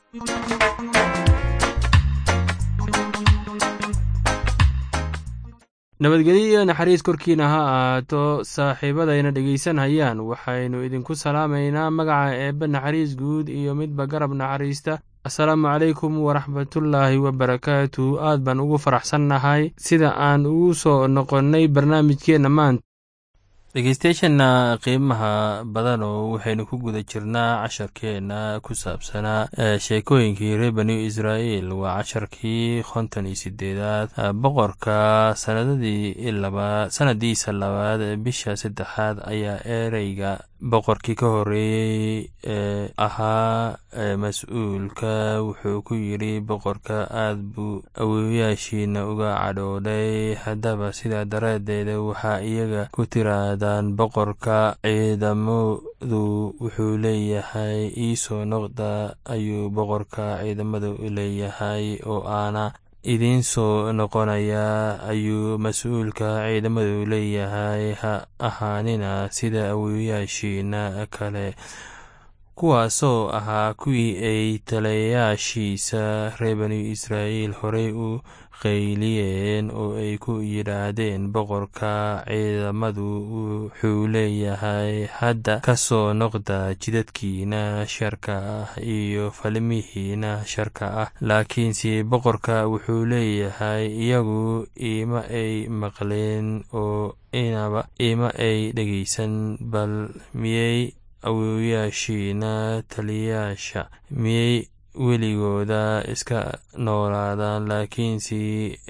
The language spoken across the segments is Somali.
nabadgelyo iyo naxariis korkiina ha ahaato saaxiibadayna dhegaysanhayaan waxaynu idinku salaamaynaa magaca eebbe naxariis guud iyo midba garab naxariista asalaamu calaykum waraxmatullaahi wabarakaatu aad baan ugu faraxsannahay sida aan ugu soo noqonnay barnaamijkeenna maanta dhegeystayaashana qiimaha badanoo waxaynu ku guda jirnaa casharkeenna ku saabsanaa sheekooyinkii reer bani israa'iil waa casharkii konton iyo sideedaad boqorka sanadadii laba sanadiisa labaad bisha saddexaad ayaa ereyga boqorkii ka horeeyey ee ahaa mas-uulka wuxuu ku yidhi boqorka aad buu awoowayaashiina uga cadhoodhay haddaba sidaa daraaddeeda waxaa iyaga ku tiraadaan boqorka ciidamadu wuxuu leeyahay iisoo noqda ayuu boqorka ciidamadu leeyahay oo aana idiin soo noqonayaa ayuu mas-uulka ciidamadu leeyahay ha ahaanina sida awoowayaashiina kale kuwaasoo ahaa kuwii ay talayaashiisa reer bani israa'iil horey u qayliyeen oo ay ku yidhaahdeen boqorka ciidamadu wuxuu leeyahay hadda ka soo noqda jidadkiina sharka ah iyo falmihiina sharka ah laakiinse boqorka wuxuu leeyahay iyagu ima ay maqleen oo inaba ima ay dhegaysan bal miyey awoowayaashiina taliyaasha miyey weligooda iska noolaadaan laakiinse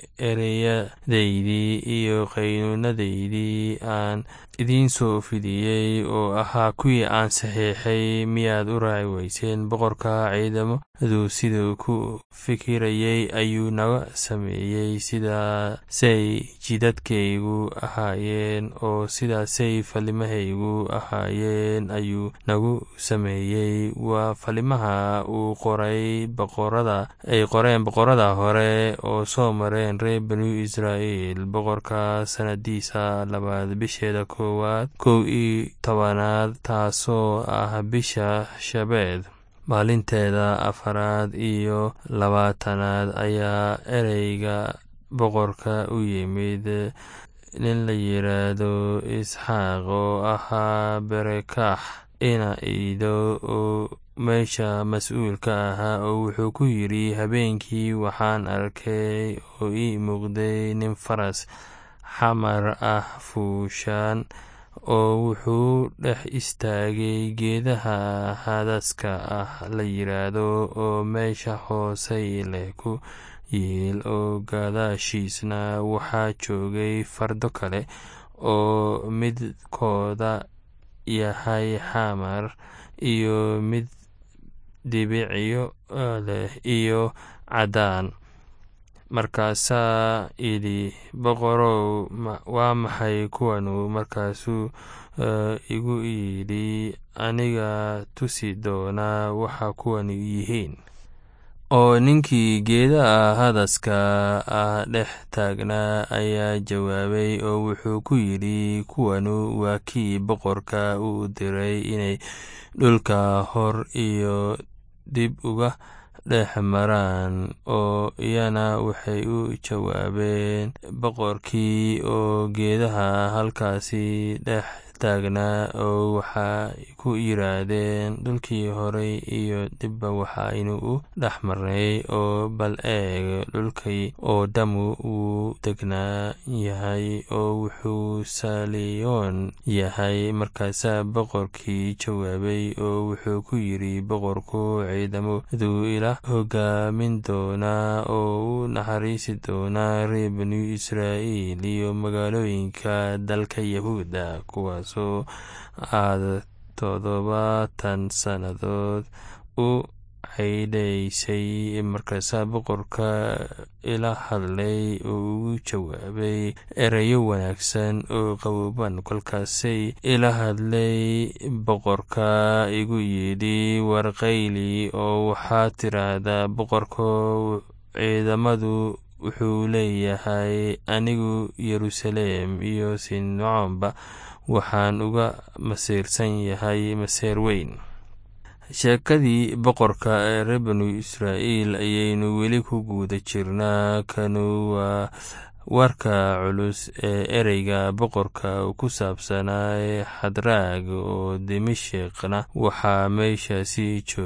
ereyadaydii iyo qaynuunadaydii aan idiin soo fidiyey oo ahaa kuwii aan saxiixay miyaad u raaci weyseen boqorka ciidamadu siduu ku fikirayey ayuu naga sameeyey sidaasay jidadkaygu ahaayeen oo sidaasay falimahaygu ahaayeen ayuu nagu sameeyey waa falimaha uu qoray boqorada ay qoreen boqorada hore oo soo mareen reer banu israa'iil boqorka sanadiisa labaad bisheeda koowaad kow iyo tobanaad taasoo ah bisha shabeed maalinteeda afaraad iyo labaatanaad ayaa ereyga boqorka u yimid nin la yidhaahdo isxaaq oo ahaa berekaax ina iido oo meesha mas-uulka ahaa oo wuxuu ku yidhi habeenkii waxaan arkay oo ii muuqday nin faras xamar ah fuushaan oo wuxuu dhex istaagay geedaha hadaska ah la yidhaahdo oo meesha hoosay leh ku yiil oo gadaashiisna waxaa joogay fardo kale oo midkooda yahay xamar iyo mid dibicyo leh iyo caddaan markaasaa idhi boqorow waa maxay kuwanu markaasuu igu yidhi aniga tusi doonaa waxa kuwanu yihiin oo ninkii geedaha hadaska ah dhex taagnaa ayaa jawaabay oo wuxuu ku yidhi kuwanu waa kii boqorka uu diray inay dhulka hor iyo dib uga dhex maraan oo iyana waxay u jawaabeen boqorkii oo geedaha halkaasi dhex taagnaa oo waxay ku yiraahdeen dhulkii horey iyo dibba waxaynu u dhex marnay oo bal eeg dhulkii oo dhammu wuu degnaa yahay oo wuxuu saliyoon yahay markaasaa boqorkii jawaabay oo wuxuu ku yidhi boqorku ciidamadu ila hogaamin doonaa oo u naxariisi doonaa reer banu israa'iil iyo magaalooyinka dalka yahuuda kuwaasoo aad toddobaatan sannadood u caydhaysay markaasaa boqorka ila hadlay oo ugu jawaabay erayo wanaagsan oo qaboban kolkaasay ila hadlay boqorka igu yidhi warqayli oo waxaad tiraahdaa boqorko ciidamadu wuxuu leeyahay anigu yeruusaleem iyo sincoomba waxaan uga masiirsan yahay maseer weyn sheekadii boqorka ee reer banu israa'iil ayaynu weli ku guuda jirnaa kanu waa warka culus ee ereyga boqorka ku saabsanaa xadraag oo dimashikna waxaa meeshaasi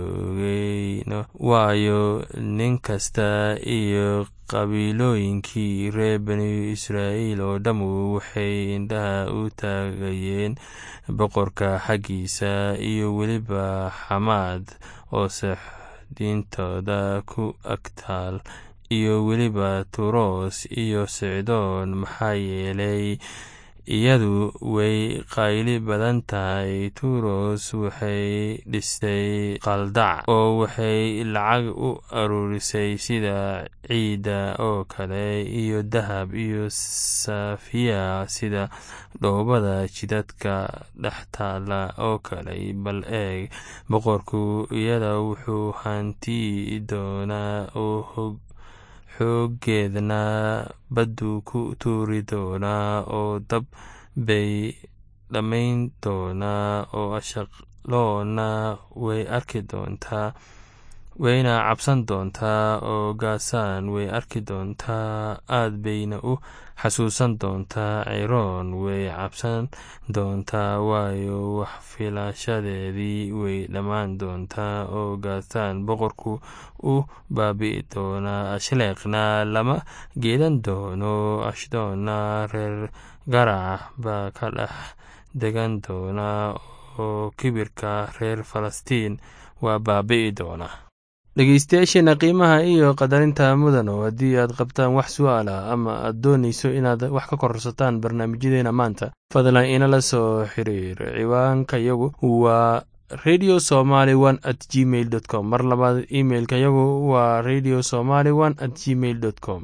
joogay waayo nin kasta iyo qabiilooyinkii reer banu israa'iil oo dhammu waxay indhaha u taagayeen boqorka xaggiisa iyo weliba xamaad oo saxdiintooda ku agtaal iyo weliba turos iyo sicdoon maxaa yeelay iyadu way qayli badan tahay turos waxay dhistay qaldac oo waxay lacag u aruurisay sida ciidda oo kale iyo dahab iyo safiya sida dhoobada jidadka dhex taala oo kale bal eeg boqorku iyada wuxuu hanti doonaa oo xooggeedna badduu ku tuuri doonaa oo dab bay dhammayn doonaa oo ashaqloonna way arki doontaa wayna cabsan doontaa oo gaasaan way arki doontaa aad bayna u xasuusan doontaa ciroon way cabsan doontaa waayo wax filashadeedii way dhammaan doontaa oo gaasaan boqorku u baabi'i doonaa ashleeqna lama geedan doono ashdoonna reer garac baa ka dhex degan doonaa oo kibirka reer falastiin waa baabi'i doonaa dhegeystayaasheena qiimaha iyo qadarinta mudano haddii aad qabtaan wax su-aal ah ama aad doonayso inaad wax ka korsataan barnaamijyadeena maanta fadlan inala soo xiriir ciwaanka yagu waa radio somaly one at gmail dot com mar labaad imailka yagu waa radio somaly one at gmail dot com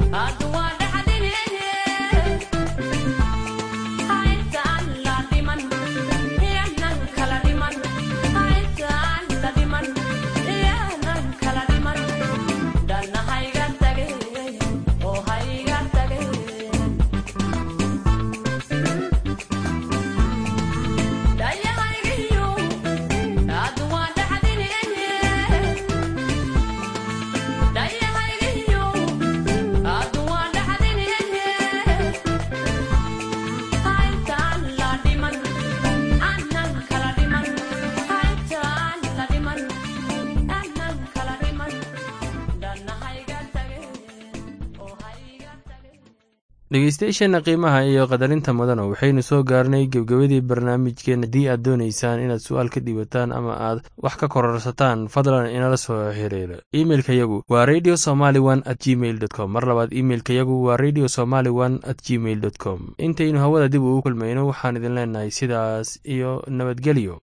dhegeystayaasheenna qiimaha iyo qadarinta mudana waxaynu soo gaarnay gebgebadii barnaamijkeen haddii aad doonaysaan inaad su-aal ka dhiibataan ama aad wax ka kororsataan fadlan inala soo xiriira imeilka yagu waa radio somaly one at gmail dot com mar labaad imeilka yagu waa radio somaly one at gmail dot com intaynu hawada dib ugu kulmayno waxaan idin leenahay sidaas iyo nabadgelyo